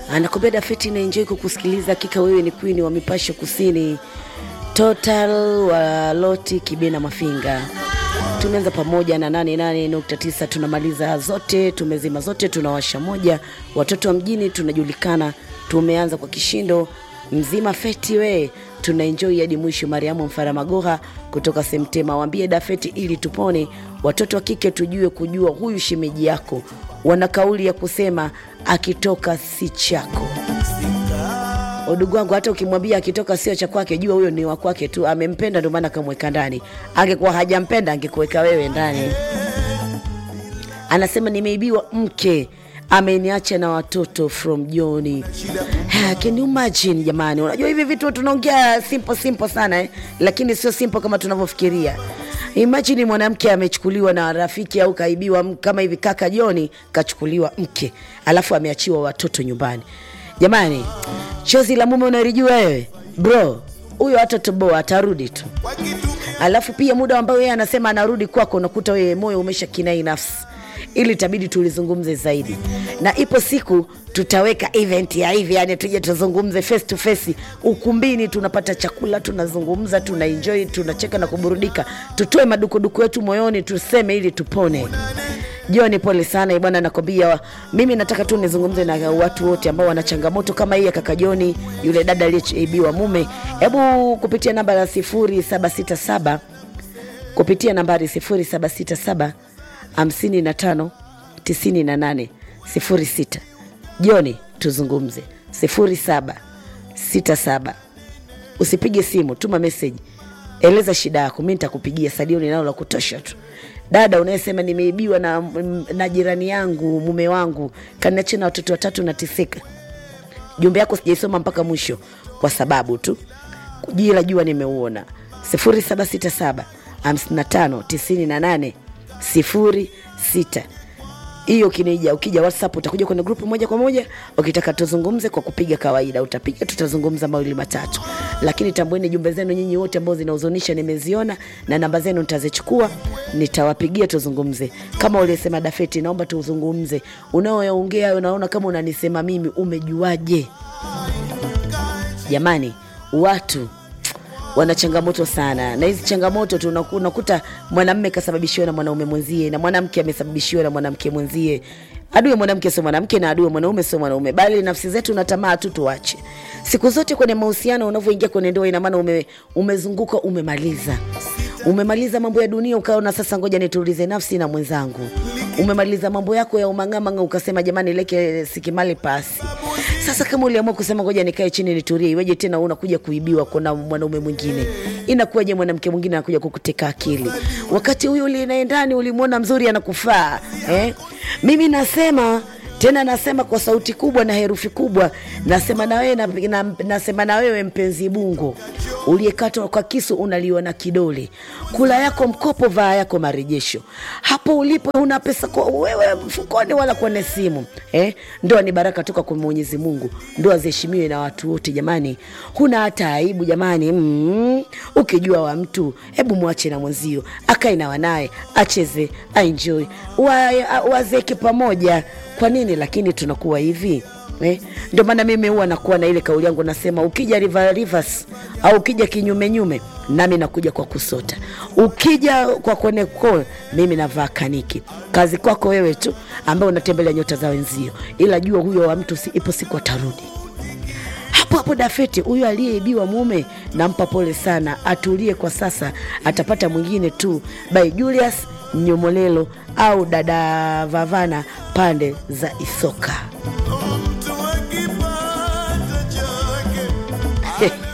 anakwambia Dafeti na enjoy kukusikiliza. Hakika wewe ni queen wa mipasho kusini total wa Loti Kibena Mafinga. Tumeanza pamoja na 88.9 tunamaliza zote, tumezima zote, tunawasha moja. Watoto wa mjini tunajulikana, tumeanza kwa kishindo mzima feti we tuna enjoy hadi mwisho. Mariamu Mfaramagoha kutoka Semtema, waambie Dafeti ili tupone. Watoto wa kike tujue kujua huyu shemeji yako, wana kauli ya kusema akitoka si chako. Udugu wangu, hata ukimwambia akitoka sio cha kwake, jua huyo ni wa kwake tu, amempenda ndio maana akamweka ndani. Angekuwa hajampenda angekuweka wewe ndani. Anasema nimeibiwa mke ameniacha na watoto from Joni. Ha, Can you imagine jamani? Unajua hivi vitu tunaongea simple simple sana eh? Lakini sio simple kama tunavyofikiria. Imagine mwanamke amechukuliwa na rafiki au kaibiwa m- kama hivi kaka Joni kachukuliwa mke, alafu ameachiwa watoto nyumbani. Jamani, chozi la mume unalijua wewe bro, huyo hata toboa atarudi tu. Alafu pia muda ambao yeye anasema anarudi kwako, unakuta wewe moyo umesha kinai nafsi ili itabidi tulizungumze zaidi, na ipo siku tutaweka event ya hivi, yani tuje tuzungumze face to face ukumbini, tunapata chakula, tunazungumza, tuna enjoy, tunacheka na kuburudika, tutoe madukuduku yetu moyoni, tuseme ili tupone. Joni, pole sana bwana, nakwambia mimi nataka tu nizungumze na watu wote ambao wana changamoto kama hii ya kaka Joni, yule dada aliyeibiwa mume. Hebu kupitia namba ya 0767 kupitia nambari 0767 55 98 06. Joni, tuzungumze 0767 usipige simu, tuma meseji, eleza shida yako, mi nitakupigia sadio ninalo la kutosha tu. Dada unayesema nimeibiwa na, na jirani yangu mume wangu kaniachia na watoto watatu nateseka, jumbe yako sijaisoma mpaka mwisho kwa sababu tu jila jua nimeuona 0767 55 98 06 hiyo kinija ukija whatsapp utakuja kwenye grupu moja kwa moja ukitaka tuzungumze kwa kupiga kawaida utapiga tutazungumza mawili matatu lakini tambueni jumbe zenu nyinyi wote ambao zinahuzunisha nimeziona na namba zenu nitazichukua nitawapigia tuzungumze kama uliesema dafeti naomba tuzungumze unaoyaongea unaona kama unanisema mimi umejuaje jamani watu wana changamoto sana na hizi changamoto tu unaku- unakuta mwanamme kasababishiwa na mwanaume mwenzie na mwanamke amesababishiwa na mwanamke mwenzie adui ya mwanamke sio mwanamke na adui ya mwanaume sio mwanaume bali nafsi zetu na tamaa tu tuache siku zote kwenye mahusiano unavyoingia kwenye ndoa ina maana ume, umezunguka umemaliza umemaliza mambo ya dunia ukaona sasa ngoja nitulize nafsi na mwenzangu umemaliza mambo yako ya umang'amanga ukasema jamani leke sikimali pasi sasa kama uliamua kusema ngoja nikae chini nitulie iweje tena unakuja kuibiwa kuna mwanaume mwingine inakuwaje mwanamke mwingine anakuja kukuteka akili wakati huyu uliye ndani ulimwona mzuri anakufaa eh? mimi nasema tena nasema kwa sauti kubwa na herufi kubwa nasema na wewe na, na, nasema na wewe mpenzi bungo uliyekatwa kwa kisu unaliona kidole kula yako mkopo vaa yako marejesho hapo ulipo una pesa kwa wewe mfukoni wala kwenye simu eh? ndoa ni baraka toka kwa mwenyezi mungu ndoa ziheshimiwe na watu wote jamani huna hata aibu jamani mm, ukijua wa mtu hebu mwache na mwenzio akae na wanaye acheze aenjoy wa, wazeke pamoja kwa nini lakini tunakuwa hivi eh? ndio maana mimi huwa nakuwa na ile kauli yangu nasema ukija river rivers au ukija kinyume nyume nami nakuja kwa kusota ukija kwa koneko mimi navaa kaniki kazi kwako wewe tu ambaye unatembelea nyota za wenzio ila jua huyo wa mtu si, ipo siku atarudi hapo hapo dafeti huyo aliyeibiwa mume nampa pole sana atulie kwa sasa atapata mwingine tu by julius nyomolelo au dada vavana pande za isoka